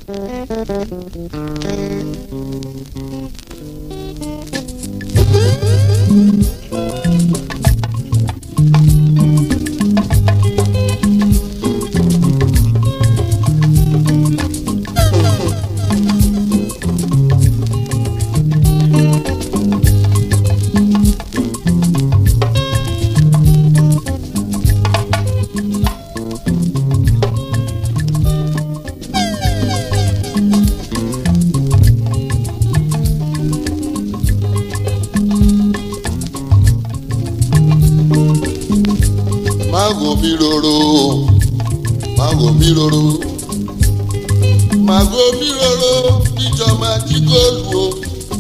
Mago mi roro, mago mi roro, mago mi roro, bíjọ máa jí góòlù o.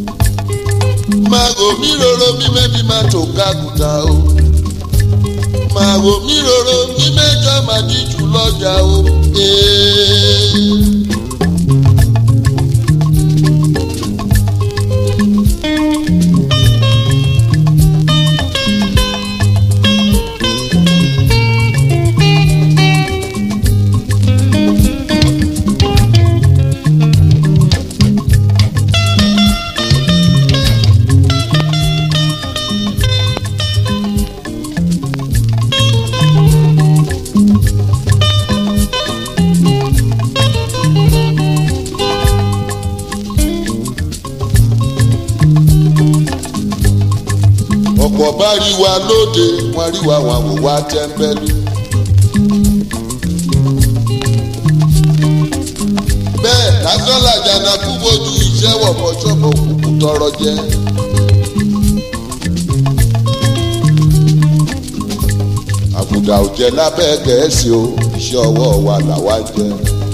Mago mi roro, bí mẹ́bí máa tó kákùtà o. Mago mi roro, bí mẹ́jọ máa jí jù lọ́jà o. Ee. ọ̀pọ̀ bá rí wa lóde wọ́n rí wa wọn wò wá tẹ́ńbẹ́lú. bẹ́ẹ̀ lásán làjànà kú bójú iṣẹ́ wọ̀pọ̀ ṣọ́bọ̀ kúkú tọrọ jẹ. àbùdá ò jẹ lábẹ́ gẹ̀ẹ́sì o iṣẹ́ ọwọ́ wa làwa jẹ.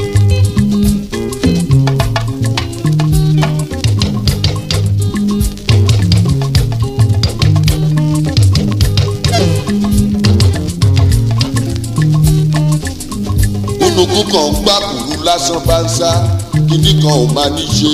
kúnukú kan ń gbá kúrú lásán bá ń sá kíní kan ò máa ní ṣe.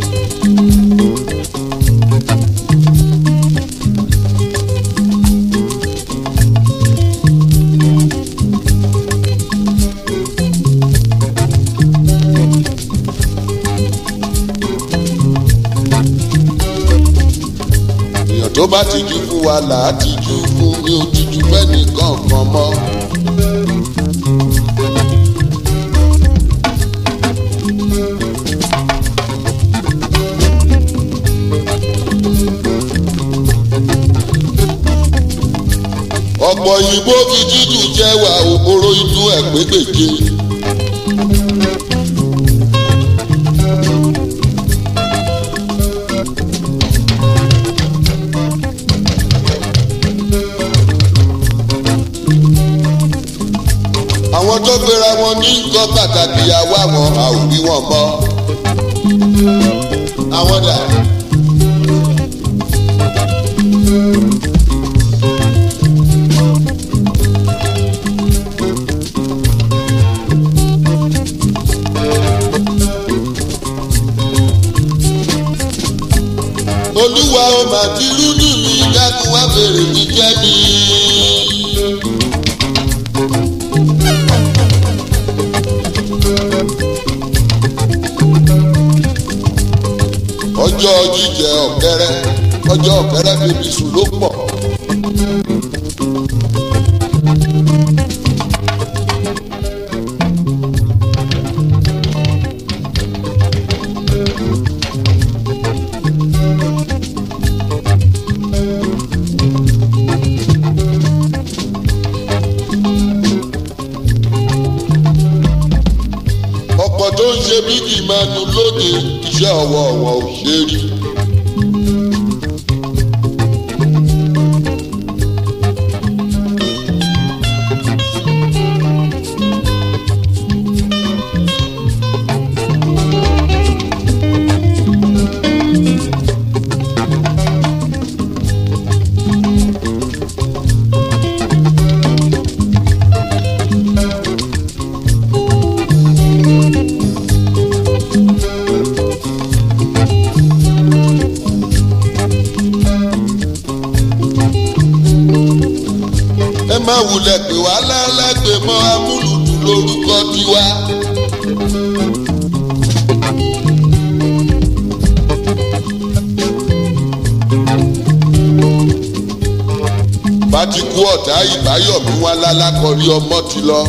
èèyàn tó bá ti jú fún wa là á ti jú fún mi ò ti jú fẹ́ nìkan kan mọ́. ọ̀pọ̀ òyìnbó fi dídùn jẹ́ wà òkúrò inú ẹ̀ pégbèje. àwọn tó gbéra wọn ní nǹkan pàtàkì àwa wọn a ò rí wọn mọ́. àwọn dà. olúwa ó mà ti rúdù mi dákun wá bèrè mi jẹ́ mi. ọjọ́ jíjẹ ọ̀kẹ́rẹ́ ọjọ́ ọ̀kẹ́rẹ́ bèbí sùn ló pọ̀. ọ̀pọ̀ tó ń ṣe bíbí ìmánu lóde iṣẹ́ ọwọ́ wọn ò ṣe é rí. ẹ má wulẹ̀ pé wá lẹ́lẹ́gbẹ̀ mọ́ amúlùdù lórúkọ tiwa. bá ti kú ọ̀tá ìbáyọ̀mí wá lálákọ̀ọ́rí ọmọ ti lọ.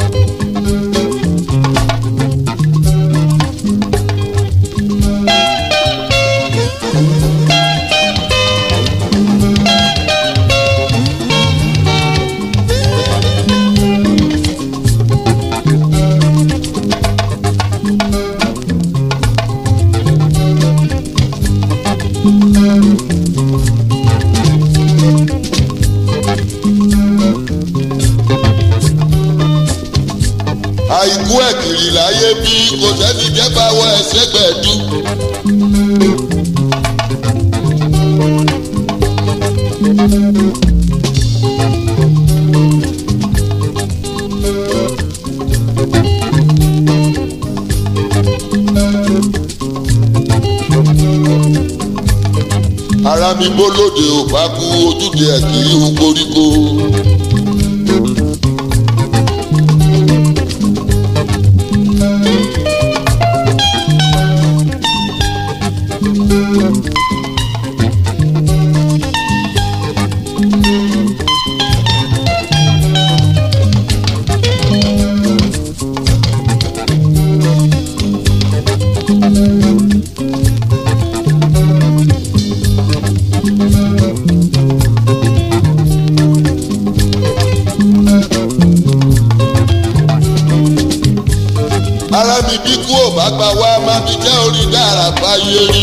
àìkú ẹ̀kìrì láyé bí kò sẹ́ni jẹ́ bá wọ ẹsẹ̀ gbẹ̀dú. ara mi bólóde ò bá kú ojúde ẹ̀kìrì ń koríko. ara mi bí kú ò bá gba wá má mi jẹ́ orí dára báyé rí.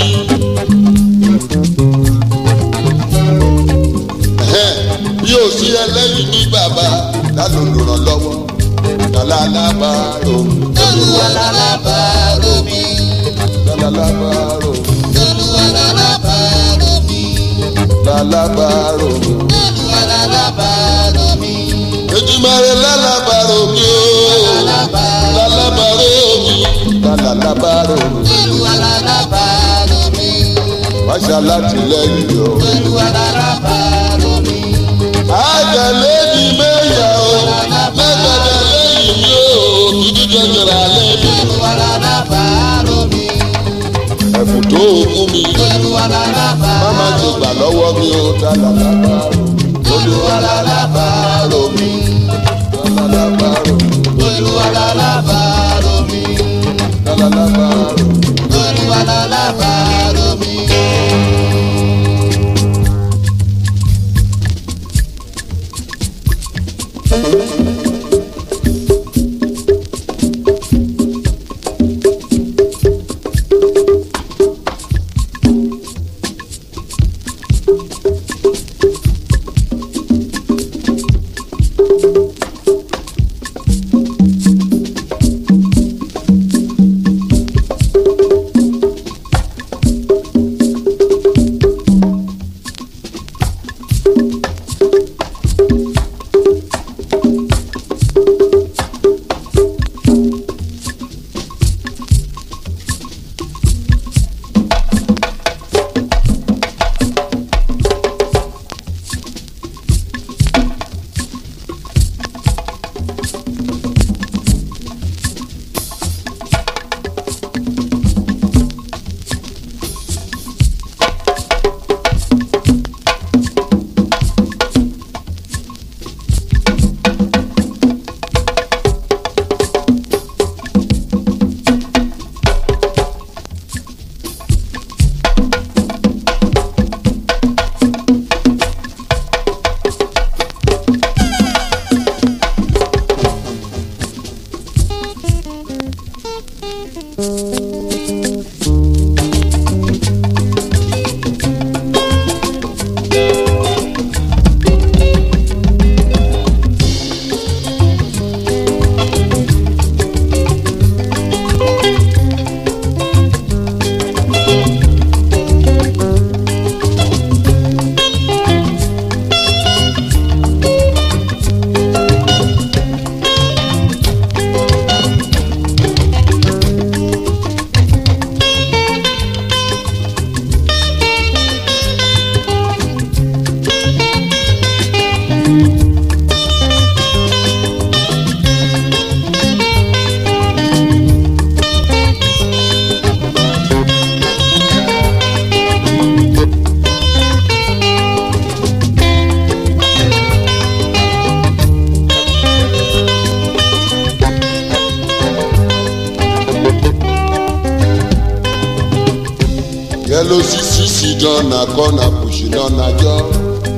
Ẹ̀hẹ́n, bí o sí ẹlẹ́yìn ní bàbá lálọ́ olùrànlọ́wọ́ lálàlábàárò Olúwa lálábàárò mi. lálàlábàárò Olúwa lálábàárò mi. lálàbàárò. Olúwa lálábàárò mi. Ejimare lálàbàárò mi o lálàbàárò mi lálàlábàárò mi. Olúwa lálábàárò mi. Máṣá látìlẹ́yìn o. Olúwa lálábàárò mi. Àjàlé ni mẹ́yà o, mẹ́gbẹ̀dẹ̀ lẹ́yìn mi o, dúdú jẹjẹrẹ alẹ́ mi. Olúwa lálábàárò mi. Ẹ̀fù tó ogún mi, Olúwa lálábàárò má má ti gbà lọ́wọ́ mi o, lálàlábàárò. Olúwa lálábàárò mi. Lálàlábàárò, Olúwa lálábàárò mi. lálàlábàárò. Olúwa lálábàárò mi. Yellow CC sit down na corner pushing on a jaw.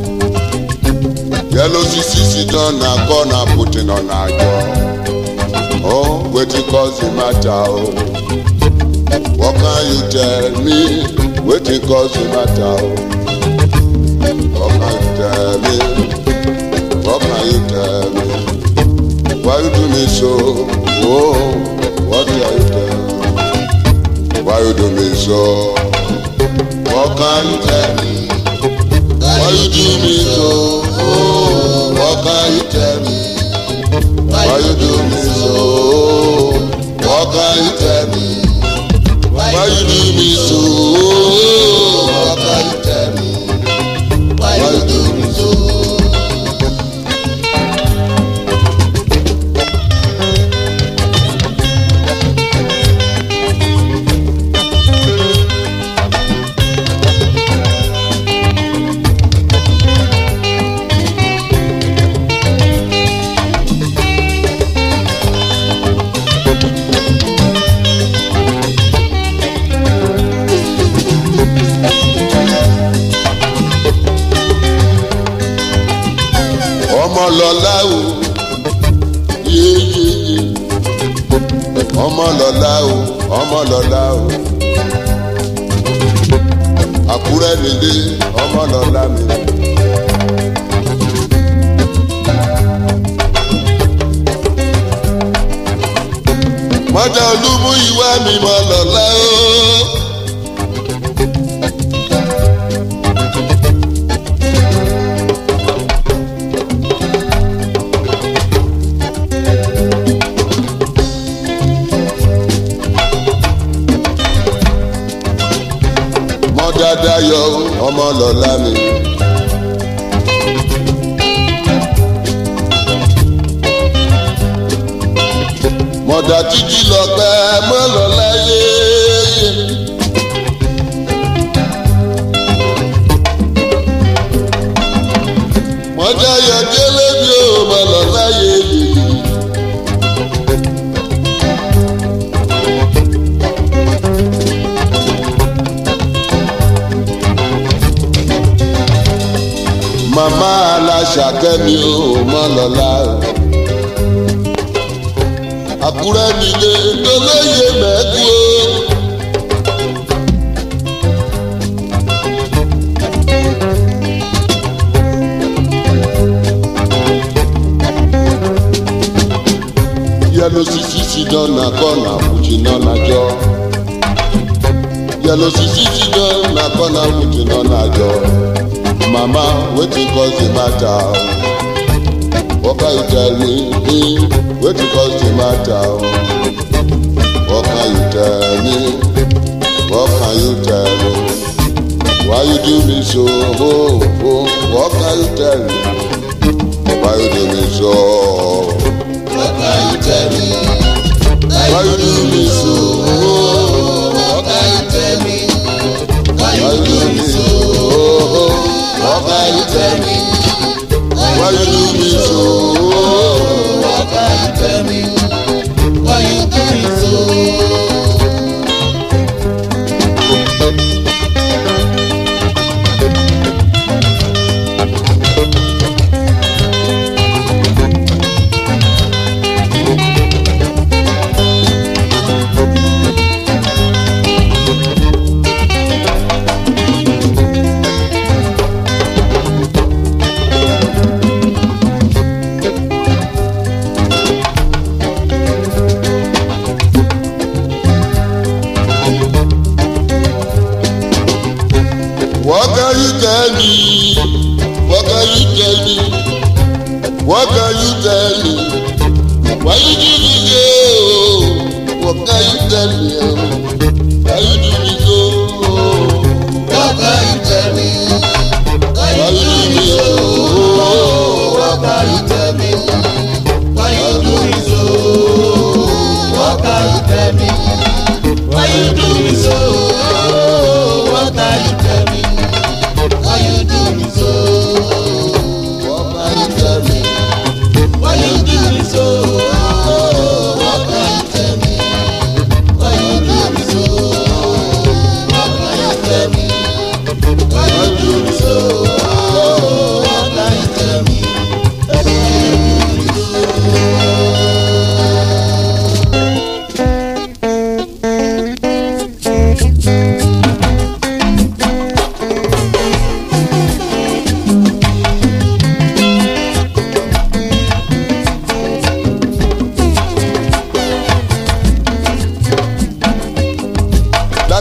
Yellow CC sit down na corner putting on a jaw. Oh, wetin cause the matter oh? What can you tell me? Wetin cause the matter oh? What can you tell me? What can you tell me? Why you do me so? Oh, what can you tell me? Why you do me so? What can you tell me? Why you do me so? Oh, what can you tell me? Why you do me so? What can you tell me? Why you do me so? Oh, what can you tell me? Why you do me so? ọmọ lọlá o yeyeye ọmọ lọlá o ọmọ lọlá o àkúrẹ́ nílé ọmọ lọlá mi. mọ́jà olúmú ìwà mi mọ́ lọ́lá o. mọ́ dáadáa yọ ọmọ lọ́lá mi. mọ̀dà títí lọ́gbẹ́ mọ́ lọ́lá yéé. mọ̀dà yọ délé bí o mọ́ lọ́lá yéé. màmá aláṣàkẹ́mi ò mọ́ lọ́la. àkúrẹ́ nílé tolóye mẹ́kú o. yẹlo sisi si dọ́nà kọ́nà fújì náà nàjọ. yẹlo sisi si dọ́nà kọ́nà fújì náà nàjọ. mama wetin cause the matter what can you tell me eh, wetin cause the matter what can you tell me what can you tell me why you do me so oh, oh, what can you tell me why you do me so What can you tell me? why you do me so oh, What can you tell me? Why why you you do do me me so? so oh, What can you tell me? why you do me so oh, What can you tell me? Why you do me so? What can you tell me? What can you tell me? What can you tell me? Why you do me so? What can you tell me? Why you do me so? What can you tell me? Why Why you you do do me me so? so? What can you tell me? Why you do me so? What can you tell me? Why you do me so? What can you tell me? Why you do me so? What can you tell me? Why you do me so? What can you tell me? Why you do me so? What can you tell me?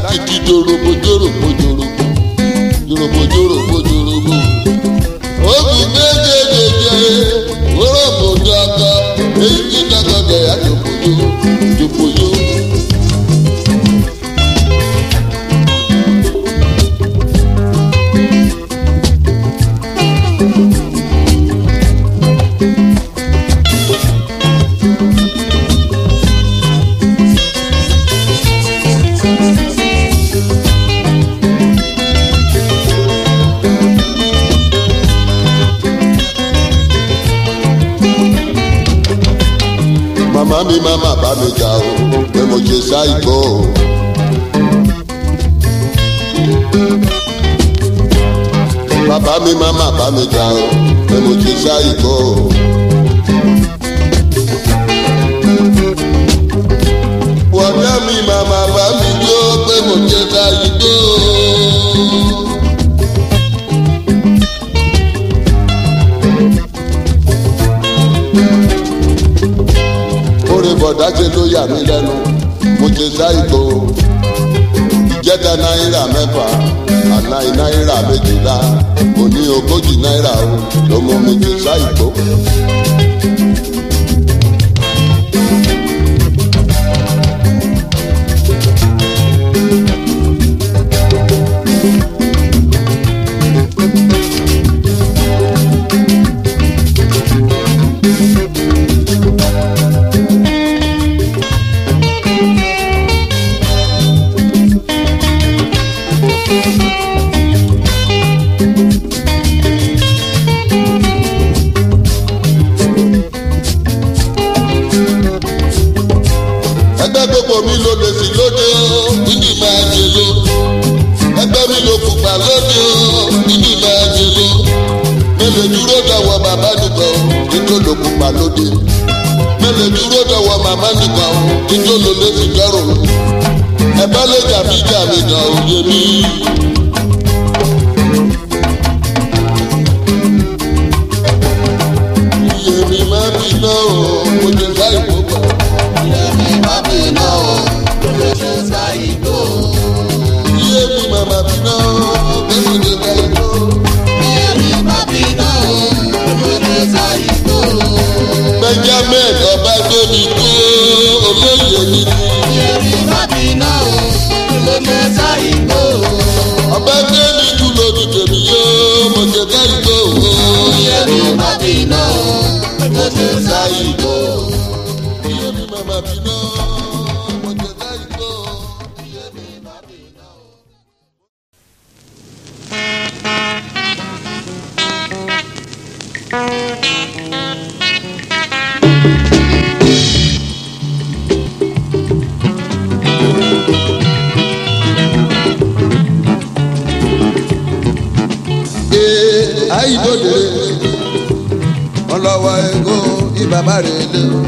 lákìtì jòròbó jòròbó jòròbó jòròbó jòròbó jòròbó. ogun méjèèjì wọ́rọ̀bù dàgbà èyí tí dàgbà gẹ̀yà jòkòjò jòkòjò. màmá mi máma bá mi jà o pé mo ṣe ṣáìgbó o. bàbá mi máma bá mi jà o pé mo ṣe ṣáìgbó o. wọ́dà mi máma bá mi jó pé mo ṣe ṣáìgbó o. orin bọ̀dá ṣe ló yà mí lẹ́nu mo ṣe ṣáìgbó ìjẹta náírà mẹ́fà àná náírà méjìlá òní ogójì náírà o ló mú mi ṣe ṣáìgbó. ẹgbẹ́ gbogbo mi ló lè sí lóde o níbi máa jẹ lo ẹgbẹ́ mi ló pupa lóde o níbi máa jẹ lo mélòó dúró dọ̀wọ́ bàbá nìkan o nítorí ló pupa lóde mélòó dúró dọ̀wọ́ màmá nìkan o nítorí ló lè sí dọ́rùn ẹ bá lè jàmí jàmí gan òye mi. iye mi máa fi náà o mo jẹ láì kó gbà. iye mi màmá fi náà o mo jẹ láì kó. benjamin ọba gbẹmí kó olóyè mi ọba gbẹmí kú lójú tèmi yóò mo jẹ láì kó o. iye mi màmá fi náà mo jẹ láì kó. ee ayidode ọlọwọ ego ibaba rẹ lé o.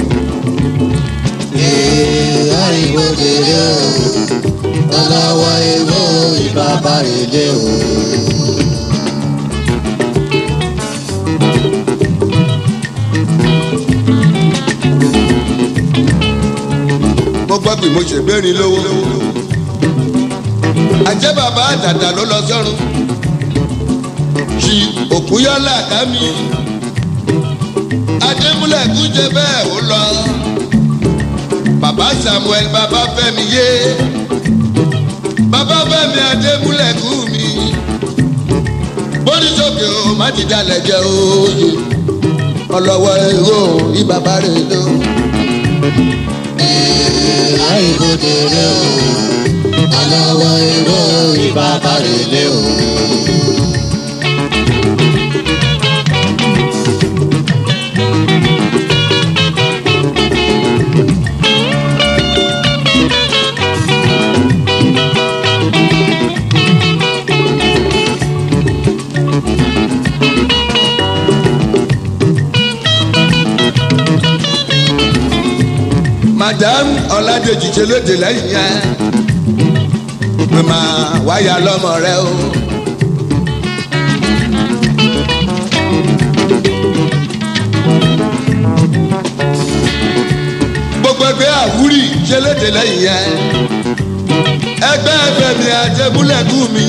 ariwo dèrè o ọlọ́wọ́ ewé ìbábá rèlé o. mo gbọ́ pé mo ṣègbérin lówó. àjẹ́ bàbá àtàtà ló lọ sọ́run. ṣì òkúyọ́lá kámi. adémúlẹ̀ kú jẹ bẹ́ẹ̀ ó lọ. bàbá samuel bàbá fẹ́mi yé. bàbá fẹ́mi adémúlẹ̀ kú mi. bóníṣòkè o má ti dalẹ̀ jẹ́ òye. ọlọ́wọ́ èrò ìbàbá rẹ̀ lọ. ariwo dèrè o ọlọ́wọ́ ewé ìbábá rèlé o. madam ọládèjì ṣe lóde lẹ́yìn yẹn pé máa wáyà lọ́mọ rẹ o. gbogbo ẹgbẹ́ àwúrì ṣe lóde lẹ́yìn yẹn ẹgbẹ́ ẹgbẹ́ mi àjẹmúlẹ̀kù mi.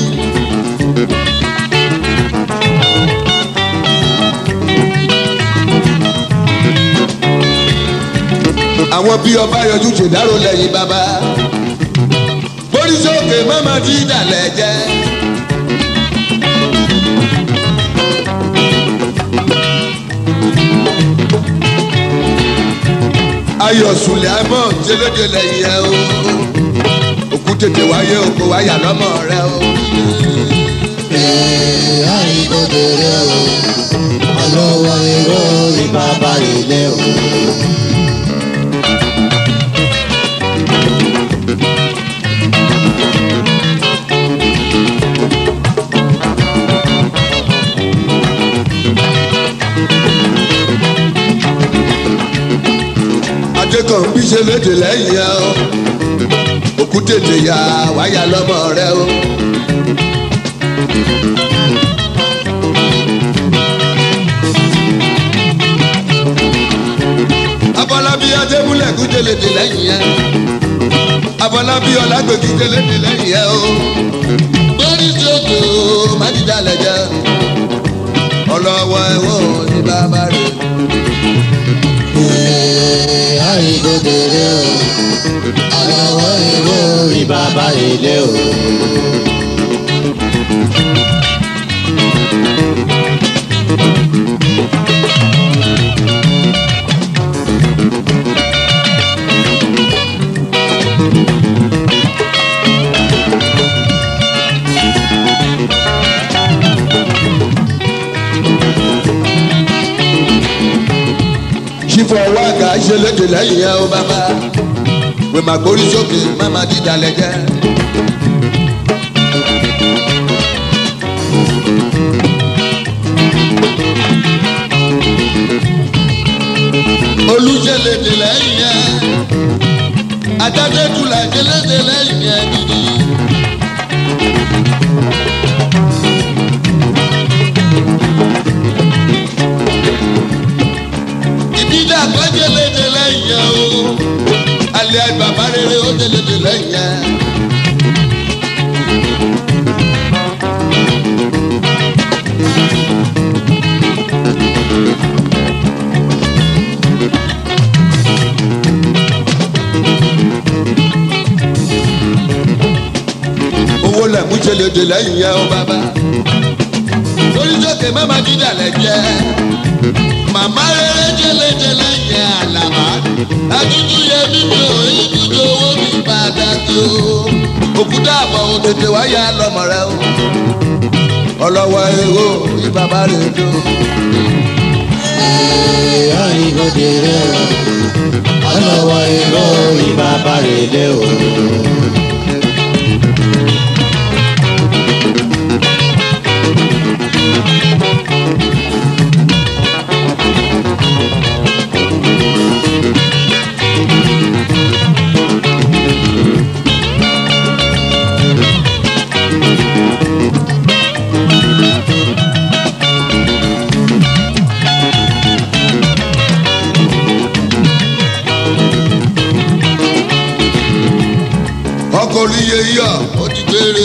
àwọn bí ọba yọjú ṣèdárò lẹ́yìn bàbá borí sókè mọ́mọ́ tí ìdàlẹ̀ jẹ́. ayọ̀ sùlẹ̀ àmọ́ jẹlẹ́dẹ̀ lẹ́yìn ẹ o òkú tètè wáyé oko wáyà lọ́mọ rẹ o. Ee, àìkòdèrè o, ọlọ́wọ́ èrò rí bàbá ilé o. adékan bí jẹlẹ́dẹ̀ lẹ́yìn ẹ o òkú tètè yá wáyà lọ́mọ rẹ o. abọ́lábí adébúlẹ̀kú jẹlẹ́dẹ̀ lẹ́yìn ẹ abọ́lábí ọlágbèkú jẹlẹ́dẹ̀ lẹ́yìn ẹ o. borí sókè o má dídá lẹ́jẹ̀ ọlọ́wọ́ ẹ̀wọ̀n ní bàbá rẹ̀. Ee, àìkòdèrè o, ọlọ́wọ́ èrò rí bàbá ilé o. sífọ wáàgà ìṣẹlẹdẹ lẹ́yìn ẹ o bàbá wèmà gbórí sókè máma dídà lẹjẹ. olùṣẹlẹdẹ lẹ́yìn ẹ adájẹtùlà ìṣẹlẹdẹ lẹ́yìn ẹ gidi. ìdílé àgbájẹ léde lẹ́yìn ẹ o alẹ́ bàbá rere ó lè léde lẹ́yìn ẹ. owó lẹ́mú ṣe léde lẹ́yìn ẹ o bàbá orí sókè mẹ́ma dídà lẹ́jẹ́ màmá rere jẹlẹjẹlẹ yẹ àlàbà àdúdú yẹ mímí o ibùdó owó mi padà tó òkúta àbọ̀ òtètè wáyà lọ́mọ rẹ o ọlọ́wọ́ èrò ìbàbá rẹ̀ dó. Ee, àìkòdèrè o, ọlọ́wọ́ èrò rí bàbá ilé o. ọkọ̀ olùyẹ yọ ó ti gbére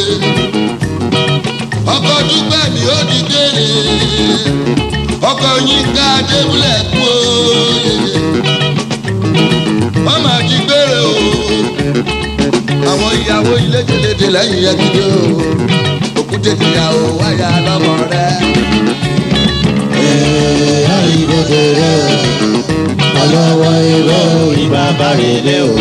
ọkọ̀ dúpẹ́ mi ó ti gbére ọkọ̀ yínká débúlẹ̀ kú òye wọ́n máa ti gbére o àwọn ìyàwó ilé jẹlẹdẹ lẹ́yìn yẹn gidi o òkúté tìyàwó wáyà lọ́mọ rẹ. Ee, àìkòdèrè o, ọlọ́wọ́ èrò rí bàbá ilé o.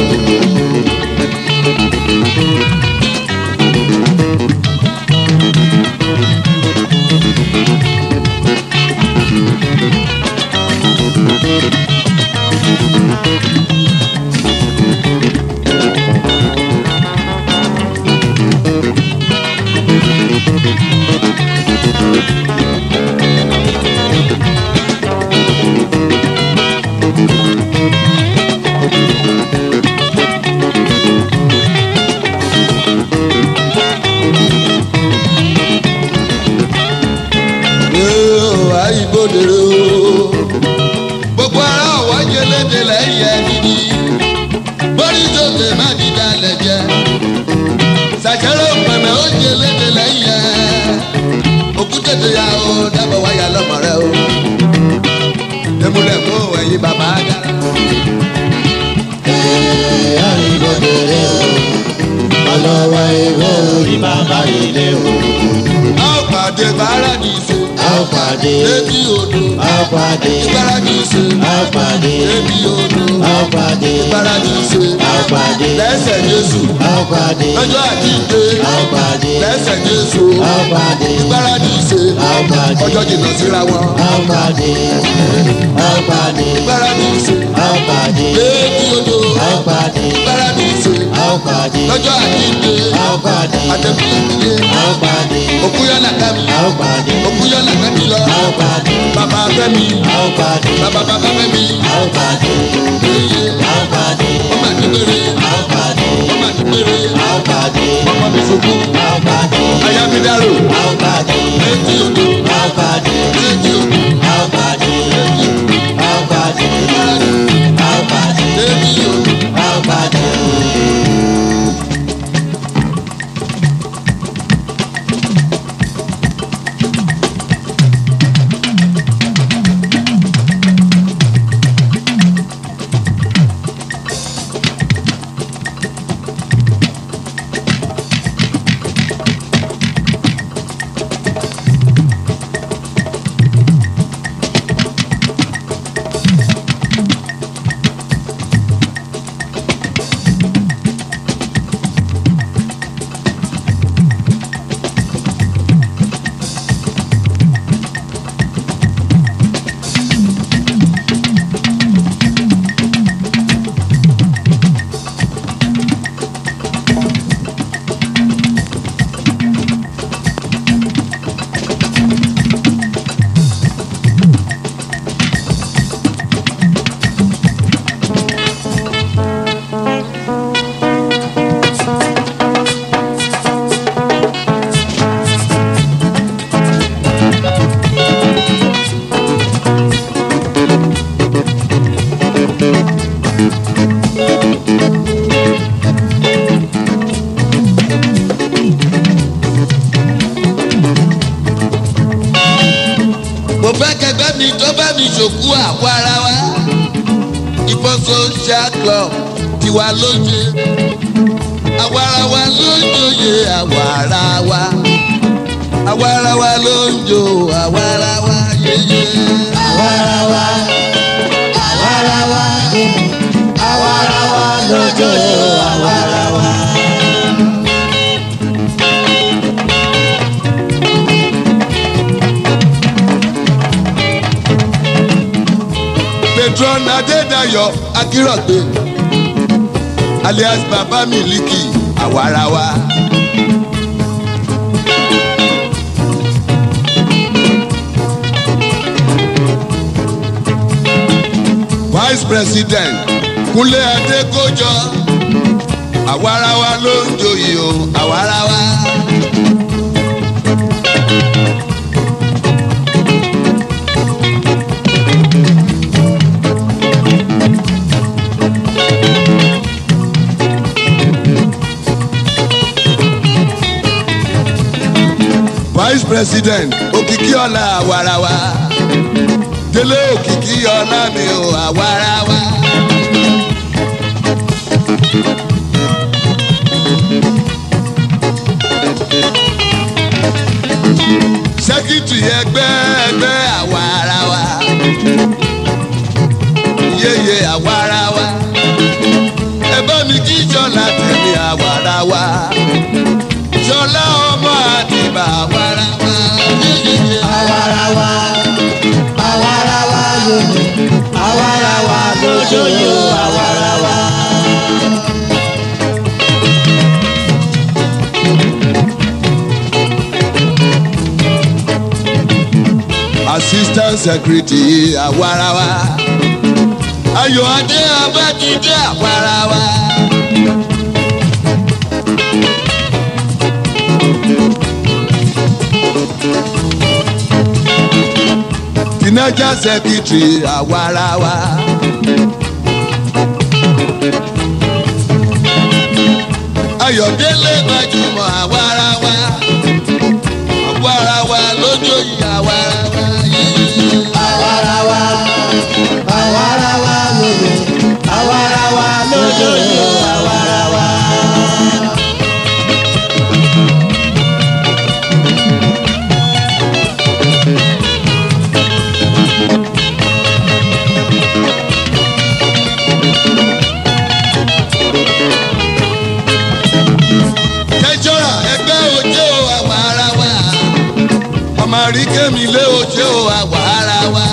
Yóò àìbòdèrè o. Gbogbo ara ọ̀wá jẹlẹ́dẹ̀ lẹ́yìn ẹ̀ gidi. Bórí sókè má dídá lẹ́jẹ̀. bàbá ilé o. a ó pàdé paradíṣe a ó pàdé létí odò a ó pàdé paradíṣe a ó pàdé létí odò a ó pàdé paradíṣe a ó pàdé lẹ́sẹ̀ jésù a ó pàdé lọ́jọ́ àjíǹde a ó pàdé lẹ́sẹ̀ jésù a ó pàdé paradíṣe a ó pàdé ọjọ́ jìnnà síra wọn a ó pàdé a ó pàdé paradíṣe a ó pàdé létí odò a ó pàdé paradíṣe a ó pàdé lọ́jọ́ àjíǹde a ó pàdé àtẹ̀kùn ìdílé a ó pàdé òkú yọ̀nà kámi a ó pàdé òkú yọ̀nà kámi lọ a ó pàdé bàbá fẹ́mi a ó pàdé bàbá bàbá fẹ́mi a ó pàdé iye a ó pàdé ọmọ àdúgbèrè a ó pàdé ọmọ àdúgbèrè a ó pàdé ọmọ mi sọkú a ó pàdé ayámídárò a ó pàdé létí odò a ó pàdé létí odò a ó pàdé a ó pàdé paradíṣe a ó pàdé létí odò. a ó pàdé. mo fẹ́ kẹgbẹ́ mi tó bá mi ṣòkú àwọ̀ ara wa ìbọn social club tiwa lóye àwọ̀ ara wa ló ń joyè àwọ̀ ara wa àwọ̀ ara wa ló ń jo àwọ̀ ara wa yeye. Àwarawa, àwarawa, àwarawa lójó àwarawa. Petron Adédayọ̀ Akírọ̀gbé alias Baba Miliki àwọ̀ ara wa. vice president kúnlé adékọjọ àwarawa ló ń joyè o àwarawa. vice president òkìkí ọ̀la àwarawa délé òkìkí ọ̀la mi ò àwarawa. sẹ́kítì ẹgbẹ́ ẹgbẹ́ àwarawa yeye àwarawa ẹ bá mi kí jọlá tẹ̀lé àwarawa jọlá ọmọ àdìbà àwarawa yeye Àwarawa, àwarawa lójó, àwarawa lójó yó àwarawa. assistant secretary àwarawa ayọ̀ adé abájídé àwarawa. financial secretary àwarawa. ayọ̀délé gbajúmọ̀ àwarawa àwarawa lójó yìí àwarawa yìí. Àwarawa, àwarawa lójó, àwarawa lójó yó àwarawa. àrí kémi lé oṣé o àwa ara wa.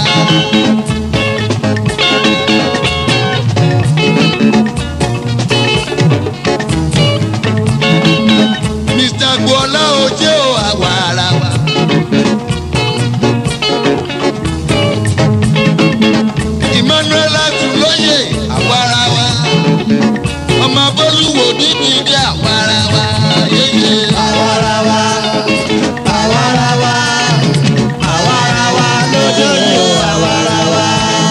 Mr. Gbọ́lá oṣé o àwa ara wa. Emmanuel Atúlóyè àwa ara wa. Ọmọ Bólúwo níbi dé àwa ara wa. Yéyé. àwarawa àwarawa àwarawa lójú ni o àwarawa.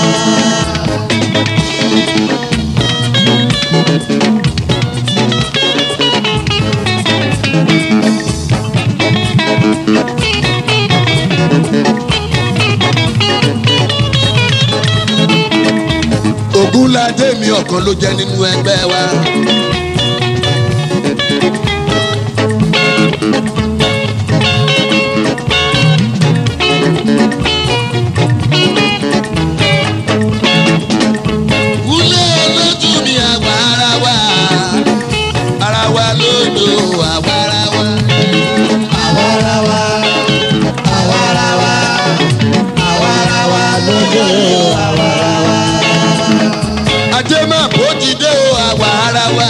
Ògúnládé mi ọ̀kan ló jẹ́ nínú ẹgbẹ́ wa. Wúlé olójú mi àwa ara wa, ara wa lódò àwa ara wa. àwarawa àwarawa àwarawa lójú ni o àwarawa. Ajé máa bó ti dé o àwa ara wa.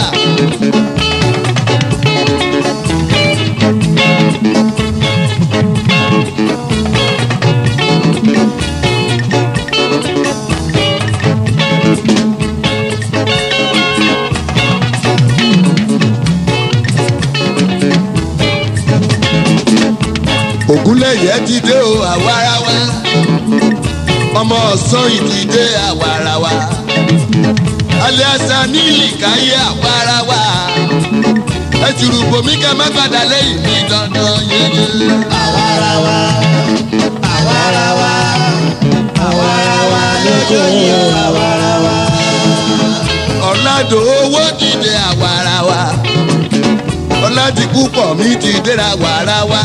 Ògúnlẹ̀yẹ ti dé o àwa ara wa. Ọmọ ọ̀sán ìdí dé àwa ara wa. Aliasa ní ìkáyé àwa ara wa. Ẹ jùrù bòmí kẹ́ má gbàdá lẹ́yìn ní dandan yẹyẹ. àwarawa àwarawa àwarawa lójú ni o àwarawa. Ọ̀làdò owó dìde àwa ara wa. Ọ̀làdìkú pọ̀ mí ti déra àwa ara wa.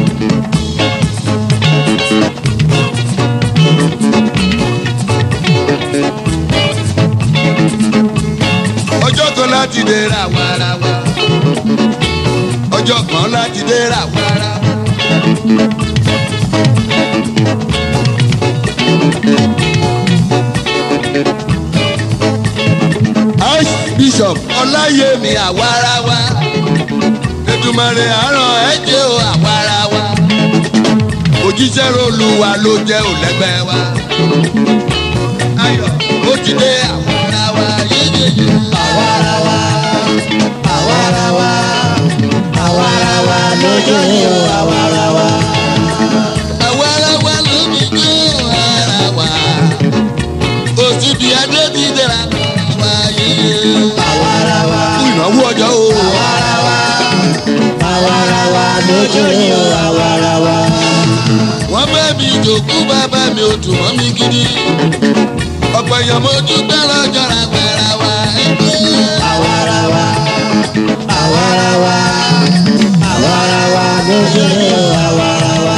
Ọjọ́ kan láti déra àwa ara wa. Ọjọ́ kan láti déra àwa ara wa. Archbishop Ọláyẹmí àwarawa. Ètùmọ̀rè àràn ẹ̀jẹ̀ o àwarawa. Òjíṣẹ́ Olúwa ló jẹ́ òlẹ́gbẹ́ wa. Ayọ̀ ó ti dé àwarawa yéyéyé. àwarawa àwarawa àwarawa lójú ni o àwarawa. Àwarawa ló mi jó ara wa. Òsibí Adé ti dẹ̀ra wa yéyé. àwarawa Fún ìnáwó ọjọ́ o. àwarawa àwarawa lójú ni o àwarawa. wọ́n bẹ́ mi jòkú bàbá mi ò dùn mọ́ mi gidi. ọ̀pọ̀ èèyàn mo dúpẹ́ lọ́jọ́ ra gbẹ̀rẹ̀ wa ẹgbẹ́. àwarawa àwarawa àwarawa lójú ni o àwarawa.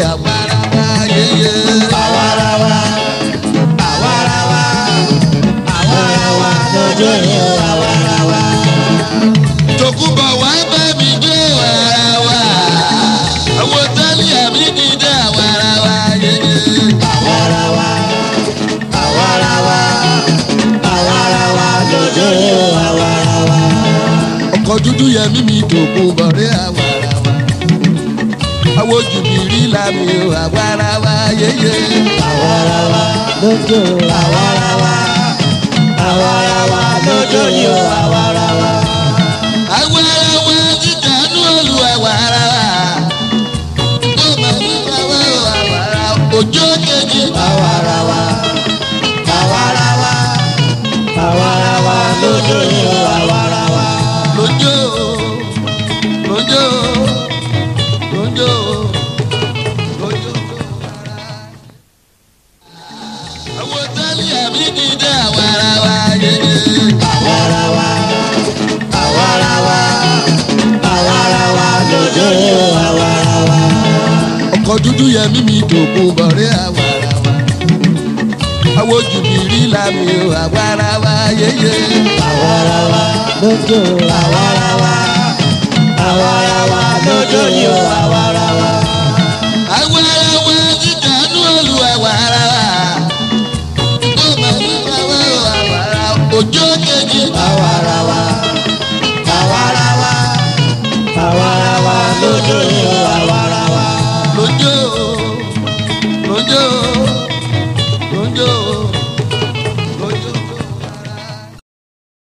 àwarawa yeye. àwarawa àwarawa àwarawa lójú ni o àwarawa. tòkúbọ̀ wá bá mi gbé àwarawa. àwọn tálí àmì dídá àwarawa yeye. àwarawa àwarawa àwarawa lójú ni o àwarawa. ọkọ̀ dúdú yẹmí mi tòkúbọ̀ rí àwarawa. àwọn jùbìrí làmì o àwarawa yeye. àwarawa lójú àwarawa àwarawa lójú ni o àwarawa. àwarawa dídánú olú àwarawa. ó máa ń wá àwarawa òjò kejì. àwarawa àwarawa àwarawa lójú ni o àwarawa. lójó lójó lójó lójó. àwọn tálí àmì dídá àwarawa yeye. àwarawa àwarawa àwarawa lójú ni o àwarawa. ọkọ̀ dúdú yẹmí mi dògùn bọ̀rẹ́ àwarawa. àwọn jùbìrí làmì o àwarawa yeye. àwarawa lójú àwarawa àwarawa lójú ni o àwarawa. àwarawa dídánú olú àwarawa. ó máa ń wá àwarawa òjò kejì. àwarawa àwarawa àwarawa lójú ni o àwarawa. lójó lójó lójó